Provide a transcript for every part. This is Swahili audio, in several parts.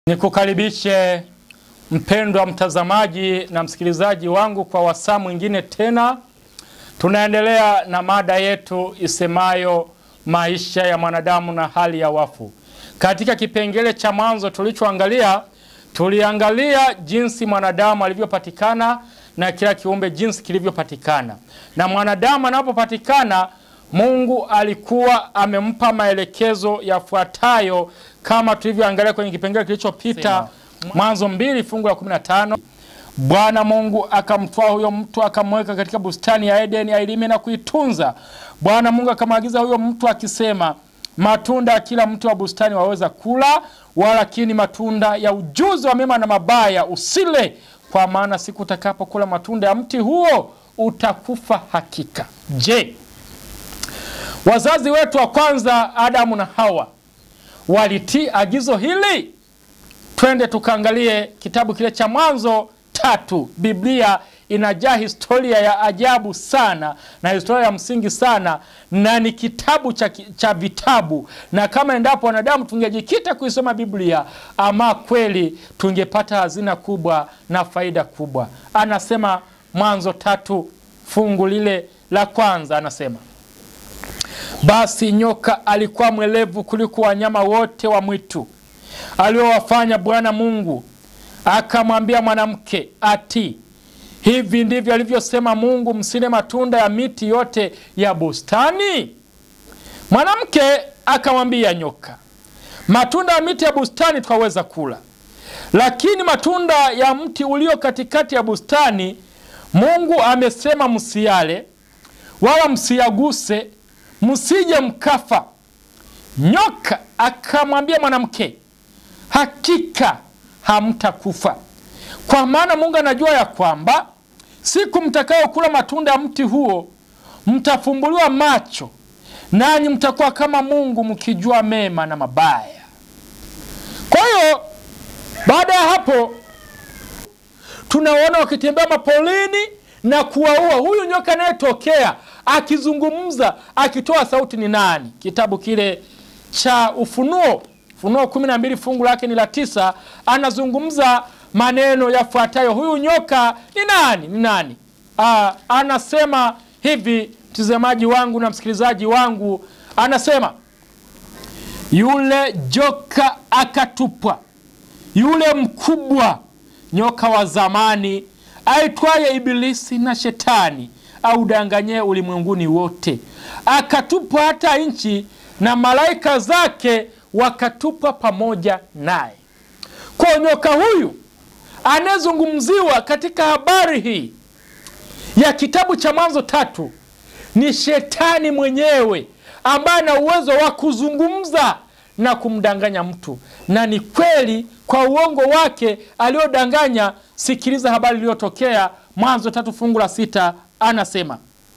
Nikukaribishe mpendwa mtazamaji na msikilizaji wangu kwa wasaa mwingine tena. Tunaendelea na mada yetu isemayo maisha ya mwanadamu na hali ya wafu. Katika kipengele cha mwanzo tulichoangalia, tuliangalia jinsi mwanadamu alivyopatikana na kila kiumbe jinsi kilivyopatikana. Na mwanadamu anapopatikana, Mungu alikuwa amempa maelekezo yafuatayo kama tulivyoangalia kwenye kipengele kilichopita, Mwanzo mbili fungu la 15. Bwana Mungu akamtwaa huyo mtu akamweka katika bustani ya Edeni ailime na kuitunza. Bwana Mungu akamwagiza huyo mtu akisema, matunda ya kila mti wa bustani waweza kula, walakini matunda ya ujuzi wa mema na mabaya usile, kwa maana siku utakapokula matunda ya mti huo utakufa hakika. Je, wazazi wetu wa kwanza Adamu na Hawa walitii agizo hili? Twende tukaangalie kitabu kile cha Mwanzo tatu. Biblia inajaa historia ya ajabu sana na historia ya msingi sana, na ni kitabu cha, cha vitabu, na kama endapo wanadamu tungejikita kuisoma Biblia, ama kweli tungepata hazina kubwa na faida kubwa. Anasema Mwanzo tatu fungu lile la kwanza, anasema basi nyoka alikuwa mwelevu kuliko wanyama wote wa mwitu aliowafanya Bwana Mungu. Akamwambia mwanamke, ati hivi ndivyo alivyosema Mungu, msile matunda ya miti yote ya bustani? Mwanamke akamwambia nyoka, matunda ya miti ya bustani twaweza kula, lakini matunda ya mti ulio katikati ya bustani Mungu amesema msiale, wala msiyaguse, msije mkafa. Nyoka akamwambia mwanamke, hakika hamtakufa, kwa maana Mungu anajua ya kwamba siku mtakayokula matunda ya mti huo mtafumbuliwa macho, nanyi mtakuwa kama Mungu, mkijua mema na mabaya. Kwa hiyo baada ya hapo tunaona wakitembea mapolini na kuwaua. Huyu nyoka anayetokea akizungumza akitoa sauti ni nani? Kitabu kile cha Ufunuo, Ufunuo kumi na mbili fungu lake ni la tisa, anazungumza maneno yafuatayo. Huyu nyoka ni nani? Ni nani? Aa, anasema hivi, mtazamaji wangu na msikilizaji wangu, anasema yule joka akatupwa, yule mkubwa nyoka wa zamani aitwaye Ibilisi na Shetani audanganyie ulimwenguni wote, akatupwa hata nchi na malaika zake wakatupwa pamoja naye. Kwa nyoka huyu anayezungumziwa katika habari hii ya kitabu cha Mwanzo tatu ni Shetani mwenyewe ambaye ana uwezo wa kuzungumza na kumdanganya mtu, na ni kweli kwa uongo wake aliodanganya. Sikiliza habari iliyotokea Mwanzo tatu fungu la sita, anasema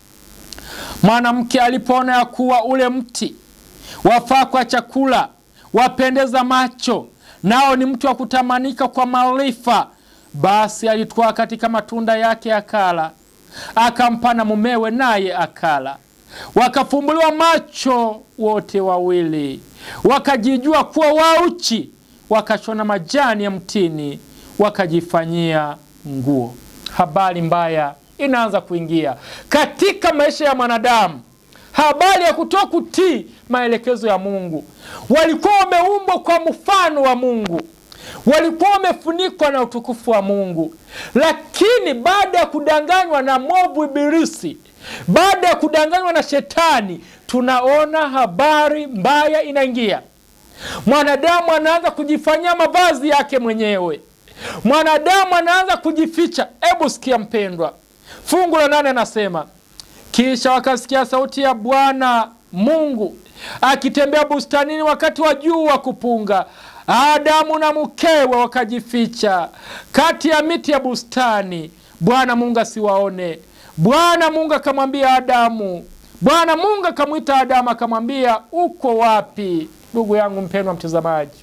mwanamke alipoona ya kuwa ule mti wafaa kwa chakula, wapendeza macho, nao ni mti wa kutamanika kwa maarifa, basi alitwaa katika matunda yake akala, akampa na mumewe, naye akala. Wakafumbuliwa macho wote wawili, wakajijua kuwa wauchi, wakashona majani ya mtini, wakajifanyia nguo. Habari mbaya inaanza kuingia katika maisha ya mwanadamu, habari ya kutoa kutii maelekezo ya Mungu. Walikuwa wameumbwa kwa mfano wa Mungu, walikuwa wamefunikwa na utukufu wa Mungu, lakini baada ya kudanganywa na mwovu Ibilisi, baada ya kudanganywa na Shetani, tunaona habari mbaya inaingia. Mwanadamu anaanza kujifanyia mavazi yake mwenyewe, mwanadamu anaanza kujificha. Hebu sikia mpendwa, fungu la nane anasema kisha wakasikia sauti ya Bwana Mungu akitembea bustanini wakati wa jua kupunga. Adamu na mkewe wakajificha kati ya miti ya bustani, Bwana Mungu asiwaone. Bwana Mungu akamwambia Adamu, Bwana Mungu akamwita Adamu akamwambia, uko wapi? Ndugu yangu mpendwa mtazamaji,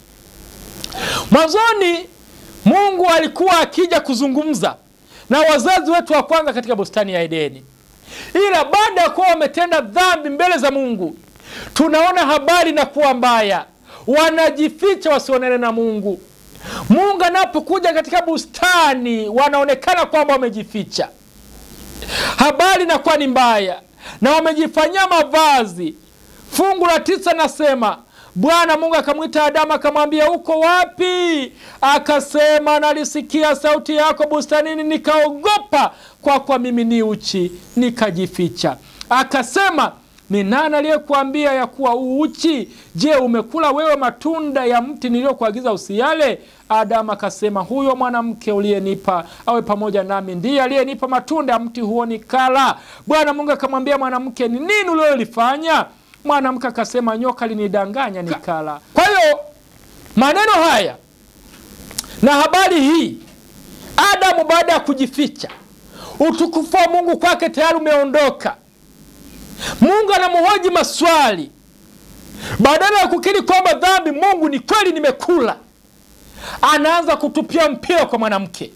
mwanzoni Mungu alikuwa akija kuzungumza na wazazi wetu wa kwanza katika bustani ya Edeni, ila baada ya kuwa wametenda dhambi mbele za Mungu, tunaona habari na kuwa mbaya, wanajificha wasionane na Mungu. Mungu anapokuja katika bustani, wanaonekana kwamba wamejificha. Habari inakuwa ni mbaya na wamejifanyia mavazi. Fungu la tisa nasema Bwana Mungu akamwita Adamu akamwambia, uko wapi? Akasema, nalisikia sauti yako bustanini, nikaogopa, kwa kuwa mimi ni uchi, nikajificha. Akasema, ni nani aliyekuambia ya kuwa uuchi? Je, umekula wewe matunda ya mti niliyokuagiza usiyale? Adamu akasema, huyo mwanamke uliyenipa awe pamoja nami ndiye aliyenipa matunda ya mti huo nikala. Bwana Mungu akamwambia mwanamke, ni nini ulilolifanya? Mwanamke akasema, nyoka linidanganya nikala. Kwa hiyo maneno haya na habari hii, Adamu baada ya kujificha, utukufu wa Mungu kwake tayari umeondoka. Mungu anamhoji maswali, badala ya kukiri kwamba dhambi, Mungu ni kweli nimekula, anaanza kutupia mpira kwa mwanamke,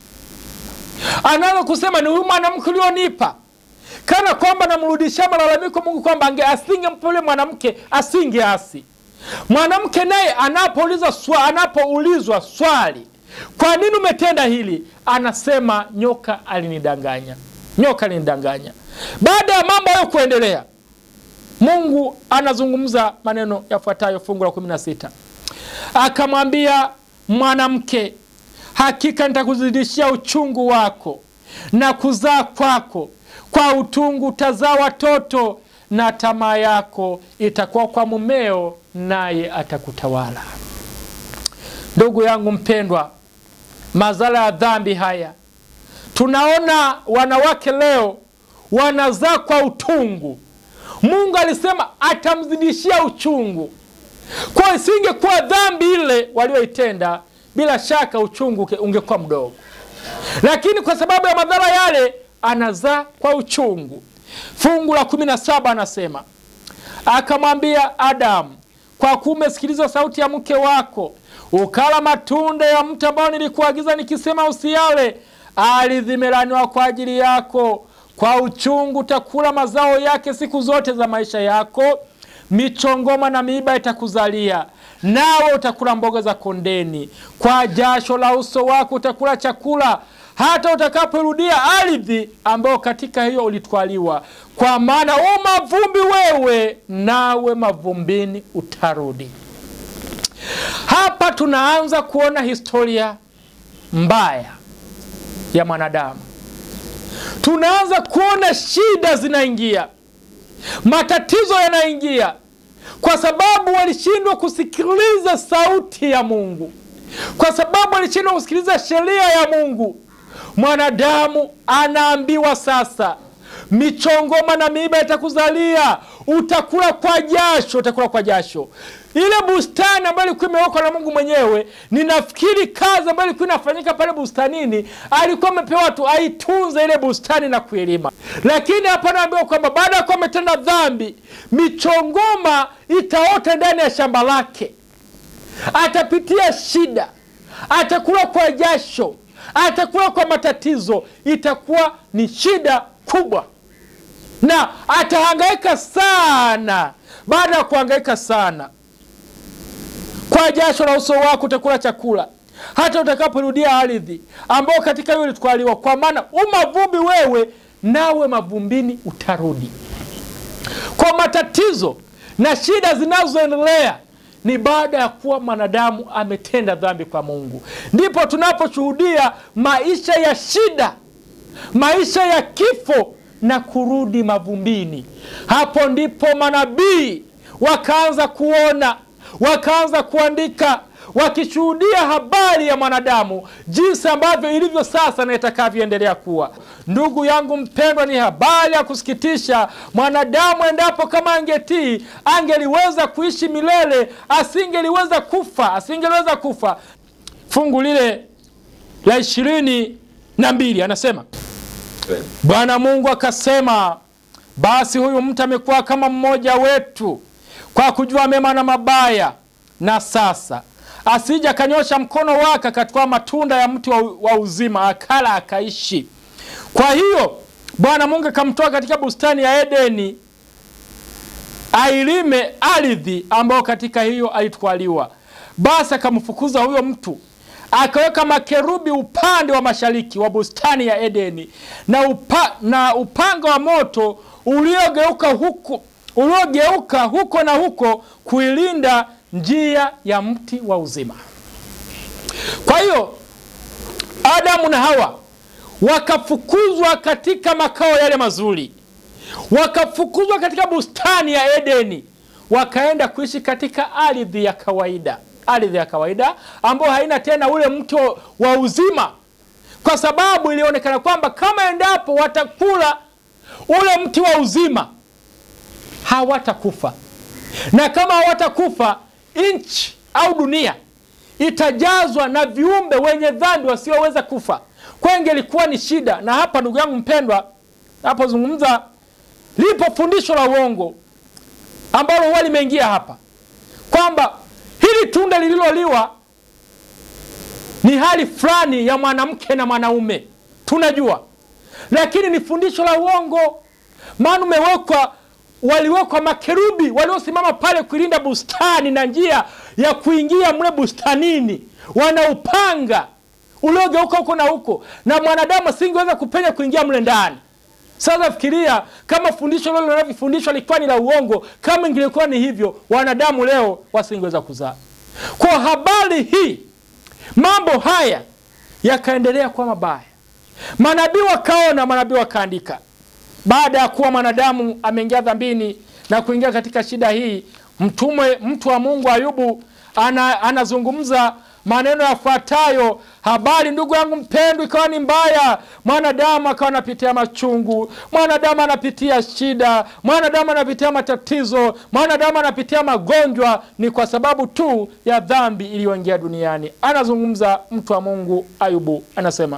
anaanza kusema ni huyu mwanamke ulionipa kana kwamba namrudishia malalamiko Mungu kwamba asingempa yule mwanamke asingeasi. Mwanamke naye anapoulizwa swa, anapoulizwa swali, kwa nini umetenda hili, anasema nyoka alinidanganya, nyoka alinidanganya. Baada ya mambo hayo kuendelea, Mungu anazungumza maneno yafuatayo, fungu la 16 akamwambia mwanamke, hakika nitakuzidishia uchungu wako na kuzaa kwako kwa utungu utazaa watoto, na tamaa yako itakuwa kwa mumeo, naye atakutawala. Ndugu yangu mpendwa, madhara ya dhambi haya, tunaona wanawake leo wanazaa kwa utungu. Mungu alisema atamzidishia uchungu, kwa isingekuwa dhambi ile walioitenda, bila shaka uchungu ungekuwa mdogo, lakini kwa sababu ya madhara yale anazaa kwa uchungu. Fungu la kumi na saba anasema akamwambia Adamu, kwa kuwa umesikiliza sauti ya mke wako ukala matunda ya mti ambao nilikuagiza nikisema usiyale, ardhi imelaniwa kwa ajili yako, kwa uchungu utakula mazao yake siku zote za maisha yako, michongoma na miiba itakuzalia, nawe utakula mboga za kondeni, kwa jasho la uso wako utakula chakula hata utakaporudia ardhi ambayo katika hiyo ulitwaliwa, kwa maana u mavumbi wewe, nawe mavumbini utarudi. Hapa tunaanza kuona historia mbaya ya mwanadamu. Tunaanza kuona shida zinaingia, matatizo yanaingia, kwa sababu walishindwa kusikiliza sauti ya Mungu, kwa sababu walishindwa kusikiliza sheria ya Mungu. Mwanadamu anaambiwa sasa, michongoma na miiba itakuzalia, utakula kwa jasho, utakula kwa jasho. Ile bustani ambayo ilikuwa imewekwa na Mungu mwenyewe, ninafikiri kazi ambayo ilikuwa inafanyika pale bustanini, alikuwa amepewa tu aitunze ile bustani na kuilima. Lakini hapa naambiwa kwamba baada ya kuwa ametenda dhambi, michongoma itaota ndani ya shamba lake, atapitia shida, atakula kwa jasho atakuwa kwa matatizo, itakuwa ni shida kubwa, na atahangaika sana. Baada ya kuhangaika sana, kwa jasho la uso wako utakula chakula, hata utakaporudia ardhi ambao katika hiyo ulitwaliwa, kwa maana umavumbi wewe, nawe mavumbini utarudi. Kwa matatizo na shida zinazoendelea ni baada ya kuwa mwanadamu ametenda dhambi kwa Mungu, ndipo tunaposhuhudia maisha ya shida, maisha ya kifo na kurudi mavumbini. Hapo ndipo manabii wakaanza kuona, wakaanza kuandika, wakishuhudia habari ya mwanadamu jinsi ambavyo ilivyo sasa na itakavyoendelea kuwa. Ndugu yangu mpendwa, ni habari ya kusikitisha. Mwanadamu endapo kama angetii, angeliweza kuishi milele, asingeliweza kufa, asingeliweza kufa. Fungu lile la ishirini na mbili anasema Bwana Mungu akasema, basi huyu mtu amekuwa kama mmoja wetu kwa kujua mema na mabaya, na sasa asija akanyosha mkono wake akatwaa matunda ya mti wa, wa uzima akala akaishi. Kwa hiyo Bwana Mungu akamtoa katika bustani ya Edeni ailime ardhi ambayo katika hiyo alitwaliwa. Basi akamfukuza huyo mtu akaweka makerubi upande wa mashariki wa bustani ya Edeni na, upa, na upanga wa moto uliogeuka huko, uliogeuka huko na huko kuilinda njia ya mti wa uzima. Kwa hiyo Adamu na Hawa wakafukuzwa katika makao yale mazuri, wakafukuzwa katika bustani ya Edeni, wakaenda kuishi katika ardhi ya kawaida, ardhi ya kawaida ambayo haina tena ule mti wa uzima, kwa sababu ilionekana kwamba kama endapo watakula ule mti wa uzima hawatakufa, na kama hawatakufa, nchi au dunia itajazwa na viumbe wenye dhambi wasioweza kufa. Kwa ingelikuwa ni shida. Na hapa ndugu yangu mpendwa, napozungumza, lipo fundisho la uongo ambalo huwa limeingia hapa kwamba hili tunda lililoliwa ni hali fulani ya mwanamke na mwanaume, tunajua, lakini ni fundisho la uongo. Maana umewekwa waliwekwa makerubi waliosimama pale kuilinda bustani na njia ya kuingia mle bustanini, wana upanga uliogeuka huko na huko, na mwanadamu asingeweza kupenya kuingia mle ndani. Sasa fikiria kama fundisho lile linavyofundishwa lilikuwa ni la uongo. Kama ingilikuwa ni hivyo, wanadamu leo wasingeweza kuzaa. Kwa habari hii, mambo haya yakaendelea kuwa mabaya. Manabii wakaona, manabii wakaandika baada ya kuwa mwanadamu ameingia dhambini na kuingia katika shida hii, mtume mtu wa Mungu Ayubu ana, anazungumza maneno yafuatayo: habari ndugu yangu mpendwa, ikawa ni mbaya, mwanadamu akawa anapitia machungu, mwanadamu anapitia shida, mwanadamu anapitia matatizo, mwanadamu anapitia magonjwa, ni kwa sababu tu ya dhambi iliyoingia duniani. Anazungumza mtu wa Mungu Ayubu, anasema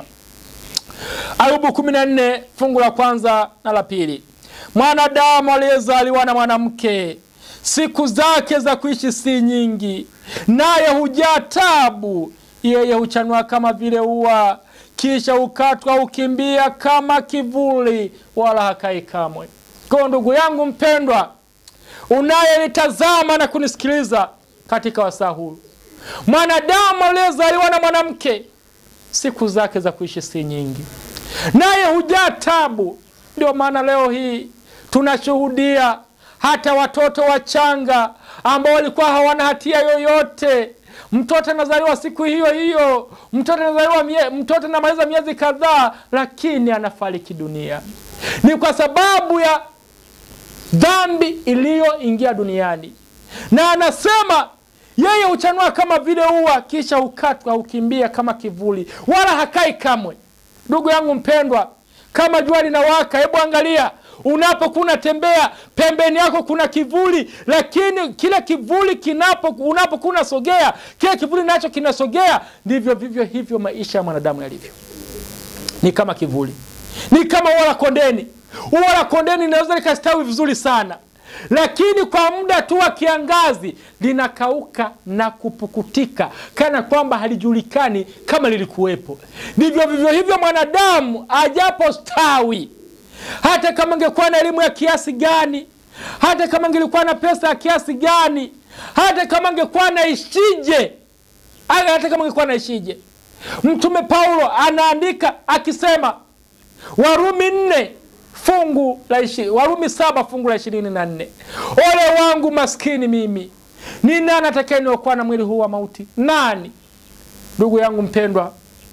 Ayubu 14 fungu la kwanza na la pili. Mwanadamu aliyezaliwa na mwanamke, siku zake za kuishi si nyingi, naye hujaa tabu. Yeye huchanua kama vile ua, kisha hukatwa, hukimbia kama kivuli, wala hakai kamwe. Kwa ndugu yangu mpendwa, unayenitazama na kunisikiliza katika wasaa huu, mwanadamu aliyezaliwa na mwanamke, siku zake za kuishi si nyingi naye hujaa tabu. Ndio maana leo hii tunashuhudia hata watoto wachanga ambao walikuwa hawana hatia yoyote. Mtoto anazaliwa siku hiyo hiyo, mtoto anazaliwa mie, mtoto anamaliza miezi kadhaa, lakini anafariki dunia. Ni kwa sababu ya dhambi iliyoingia duniani, na anasema yeye huchanua kama vile ua, kisha hukatwa, hukimbia kama kivuli, wala hakai kamwe. Ndugu yangu mpendwa, kama jua linawaka, hebu angalia unapokuwa unatembea, pembeni yako kuna kivuli, lakini kile kivuli kinapo unapokuwa unasogea, kile kivuli nacho kinasogea. Ndivyo vivyo hivyo maisha ya mwanadamu yalivyo, ni kama kivuli, ni kama ua la kondeni. Ua la kondeni linaweza likastawi vizuri sana, lakini kwa muda tu wa kiangazi linakauka na kupukutika kana kwamba halijulikani kama lilikuwepo. Ndivyo vivyo hivyo mwanadamu ajapo stawi, hata kama angekuwa na elimu ya kiasi gani, hata kama angelikuwa na pesa ya kiasi gani, hata kama angekuwa naishije, hata kama angekuwa naishije. Mtume Paulo anaandika akisema, Warumi nne fungu la ishi, Warumi saba fungu la ishirini na nne ole wangu maskini mimi, ni nani atakayeniokoa na mwili huu wa mauti? Nani? Ndugu yangu mpendwa,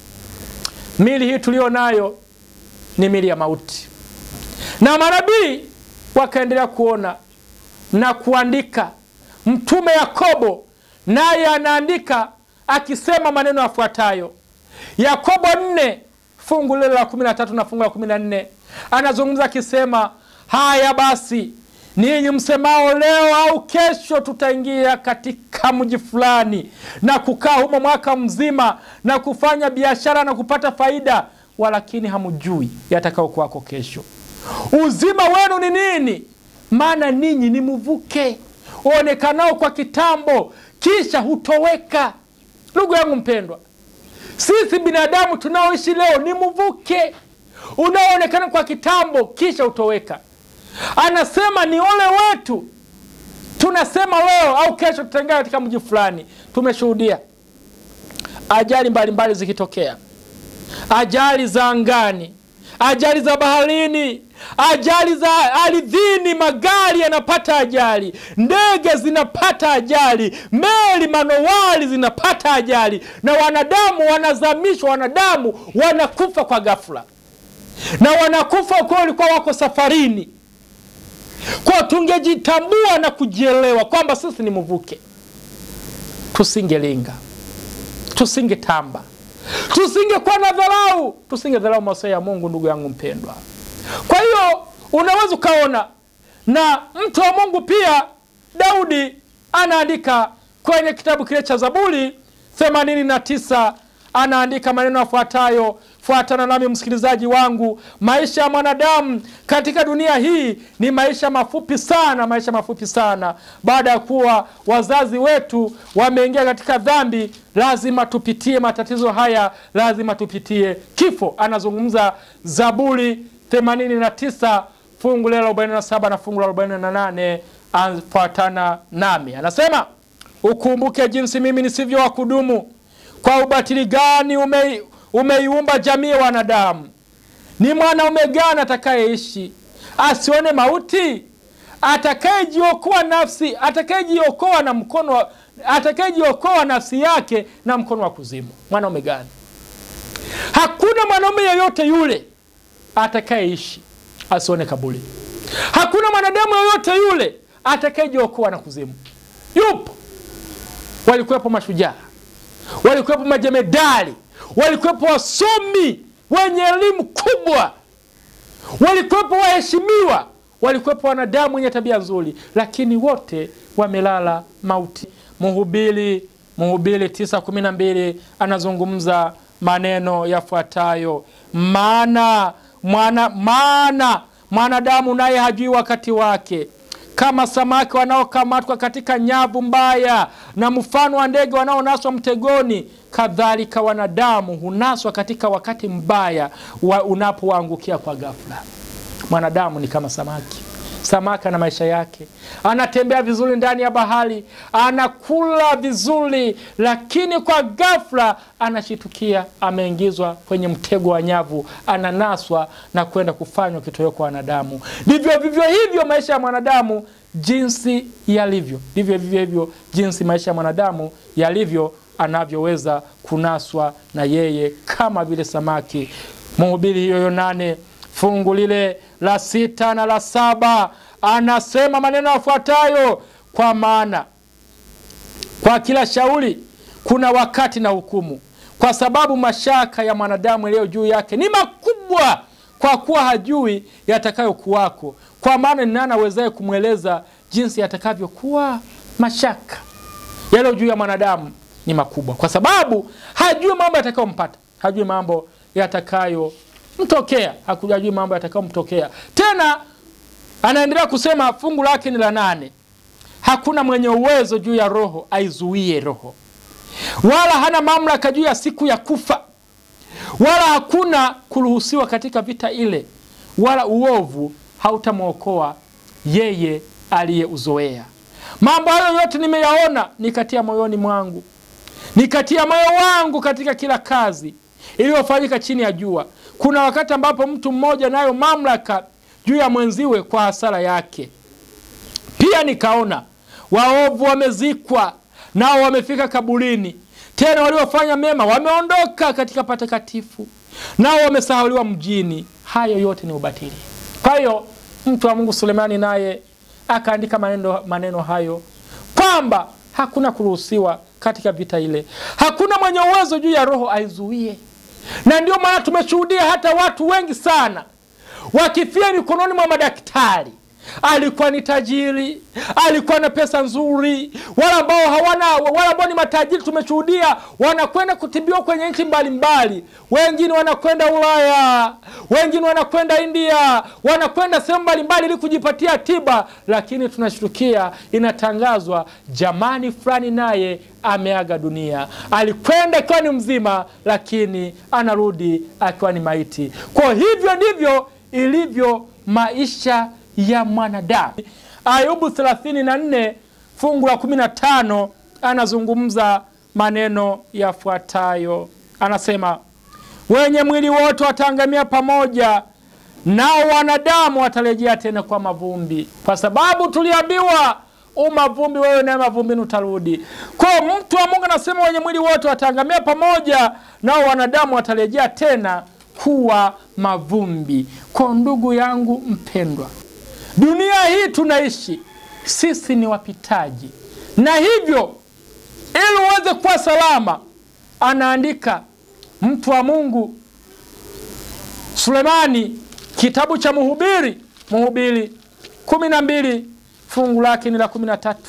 mili hii tuliyo nayo ni mili ya mauti, na manabii wakaendelea kuona na kuandika. Mtume Yakobo naye anaandika akisema maneno yafuatayo, Yakobo nne fungu lile la kumi na tatu na fungu la kumi na nne anazungumza akisema, haya basi ninyi msemao leo au kesho tutaingia katika mji fulani na kukaa humo mwaka mzima na kufanya biashara na kupata faida, walakini hamjui yatakao kwako kesho. Uzima wenu ni nini? Maana ninyi ni mvuke uonekanao kwa kitambo, kisha hutoweka. Ndugu yangu mpendwa, sisi binadamu tunaoishi leo ni mvuke unaoonekana kwa kitambo kisha utoweka. Anasema ni ole wetu, tunasema leo au kesho tutaingia katika mji fulani. Tumeshuhudia ajali mbalimbali zikitokea, ajali za angani, ajali za baharini, ajali za ardhini, magari yanapata ajali, ndege zinapata ajali, meli, manowari zinapata ajali, na wanadamu wanazamishwa, wanadamu wanakufa kwa ghafla, na wanakufa kwa walikuwa wako safarini. Kwa tungejitambua na kujielewa kwamba sisi ni mvuke, tusingelinga, tusingetamba, tusingekuwa na dharau, tusingedharau masaa ya Mungu. Ndugu yangu mpendwa, kwa hiyo unaweza ukaona na mtu wa Mungu pia Daudi anaandika kwenye kitabu kile cha Zaburi 89 anaandika maneno yafuatayo. Fuatana nami msikilizaji wangu, maisha ya mwanadamu katika dunia hii ni maisha mafupi sana, maisha mafupi sana. Baada ya kuwa wazazi wetu wameingia katika dhambi, lazima tupitie matatizo haya, lazima tupitie kifo. Anazungumza Zaburi 89 fungu la 47 na fungu la 48. Fuatana nami, anasema ukumbuke jinsi mimi nisivyo wa kudumu kwa ubatili gani ume, umeiumba jamii ya wanadamu. Ni mwanaume gani atakayeishi asione mauti? Atakayejiokoa nafsi atakayejiokoa na mkono atakayejiokoa nafsi yake na mkono wa kuzimu. Mwanaume gani? Hakuna mwanaume yeyote yule atakayeishi asione kaburi. Hakuna mwanadamu yeyote yule atakayejiokoa na kuzimu. Yupo, walikuwepo mashujaa walikuwepo majemedari, walikuwepo wasomi wenye elimu kubwa, walikuwepo waheshimiwa, walikuwepo wanadamu wenye tabia nzuri, lakini wote wamelala mauti. Mhubiri Mhubiri tisa kumi na mbili anazungumza maneno yafuatayo: maana mwana maana mwanadamu naye hajui wakati wake kama samaki wanaokamatwa katika nyavu mbaya na mfano wa ndege wanaonaswa mtegoni, kadhalika wanadamu hunaswa katika wakati mbaya wa unapoangukia kwa ghafla. Mwanadamu ni kama samaki. Samaki ana maisha yake, anatembea vizuri ndani ya bahari, anakula vizuri, lakini kwa ghafla anashitukia ameingizwa kwenye mtego wa nyavu, ananaswa na kwenda kufanywa kitoweo kwa wanadamu. Ndivyo vivyo hivyo maisha ya mwanadamu jinsi yalivyo, ndivyo vivyo hivyo jinsi maisha ya mwanadamu yalivyo, anavyoweza kunaswa na yeye kama vile samaki. Mhubiri hiyo nane fungu lile la sita na la saba anasema maneno yafuatayo: kwa maana kwa kila shauri kuna wakati na hukumu, kwa sababu mashaka ya mwanadamu yaliyo juu yake ni makubwa, kwa kuwa hajui yatakayokuwako. Kwa maana ni nani awezaye kumweleza jinsi yatakavyokuwa? Mashaka yaliyo juu ya mwanadamu ni makubwa, kwa sababu hajui mambo yatakayompata, hajui mambo yatakayo mtokea hakujajui mambo yatakayomtokea. Tena anaendelea kusema, fungu lake ni la nane, hakuna mwenye uwezo juu ya roho aizuie roho, wala hana mamlaka juu ya siku ya kufa, wala hakuna kuruhusiwa katika vita ile, wala uovu hautamwokoa yeye aliyeuzoea. Mambo hayo yote nimeyaona, nikatia moyoni mwangu, nikatia moyo wangu katika kila kazi iliyofanyika chini ya jua. Kuna wakati ambapo mtu mmoja nayo mamlaka juu ya mwenziwe kwa hasara yake. Pia nikaona waovu wamezikwa, nao wamefika kaburini, tena waliofanya mema wameondoka katika patakatifu, nao wamesahauliwa mjini. Hayo yote ni ubatili. Kwa hiyo mtu wa Mungu Sulemani naye akaandika maneno, maneno hayo kwamba hakuna kuruhusiwa katika vita ile, hakuna mwenye uwezo juu ya roho aizuie na ndio maana tumeshuhudia hata watu wengi sana wakifia mikononi mwa madaktari. Alikuwa ni tajiri, alikuwa na pesa nzuri. Wale ambao hawana, wale ambao ni matajiri, tumeshuhudia wanakwenda kutibiwa kwenye nchi mbalimbali. Wengine wanakwenda Ulaya, wengine wanakwenda India, wanakwenda sehemu mbalimbali ili kujipatia tiba, lakini tunashtukia inatangazwa, jamani fulani naye ameaga dunia. Alikwenda akiwa ni mzima, lakini anarudi akiwa ni maiti. Kwa hivyo ndivyo ilivyo maisha ya mwanadamu. Ayubu 34 fungu la 15 anazungumza maneno yafuatayo, anasema wenye mwili wote wataangamia pamoja, nao wanadamu watarejea tena kwa mavumbi, kwa sababu tuliambiwa umavumbi wewe, naye mavumbini utarudi. Kwa mtu wa Mungu anasema wenye mwili wote wataangamia pamoja, nao wanadamu watarejea tena kuwa mavumbi. Kwa ndugu yangu mpendwa, dunia hii tunaishi sisi ni wapitaji, na hivyo ili uweze kuwa salama, anaandika mtu wa Mungu Sulemani, kitabu cha Mhubiri, Mhubiri kumi na mbili fungu lake ni la kumi na tatu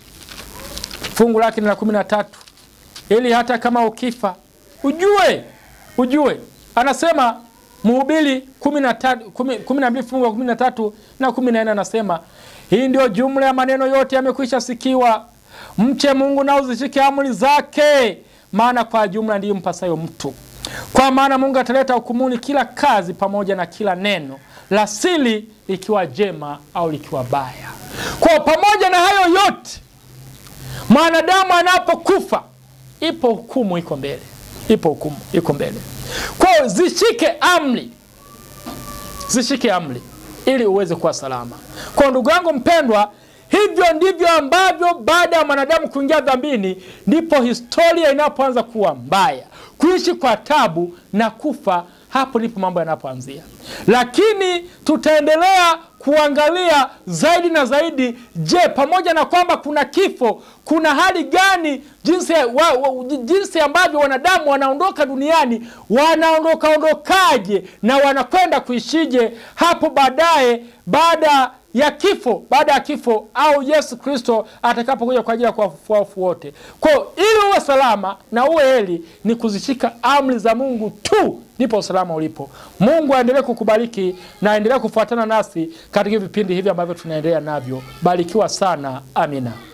fungu lake ni la kumi na tatu ili hata kama ukifa ujue ujue, anasema Mhubiri kumi na mbili fungu la kumi na tatu na kumi na nne anasema hii ndio jumla ya maneno yote yamekwisha sikiwa, mche Mungu na uzishike amri zake, maana kwa jumla ndiyo mpasayo mtu. Kwa maana Mungu ataleta hukumuni kila kazi pamoja na kila neno la siri, likiwa jema au likiwa baya. Kwa pamoja na hayo yote, mwanadamu anapokufa, ipo hukumu iko mbele, ipo hukumu iko mbele. Kwa zishike amri, zishike amri ili uweze kuwa salama. Kwa ndugu yangu mpendwa, hivyo ndivyo ambavyo baada ya mwanadamu kuingia dhambini, ndipo historia inapoanza kuwa mbaya, kuishi kwa tabu na kufa. Hapo ndipo mambo yanapoanzia, lakini tutaendelea kuangalia zaidi na zaidi. Je, pamoja na kwamba kuna kifo, kuna hali gani, jinsi, wa, wa, jinsi ambavyo wanadamu wanaondoka duniani, wanaondoka ondokaje na wanakwenda kuishije hapo baadaye, baada ya kifo, baada ya kifo au Yesu Kristo atakapokuja kwa ajili ya kuwafufua wafu wote. Kwa ili uwe salama na uwe heri, ni kuzishika amri za Mungu tu, ndipo usalama ulipo. Mungu aendelee kukubariki na aendelee kufuatana nasi katika vipindi hivi ambavyo tunaendelea navyo. Barikiwa sana, amina.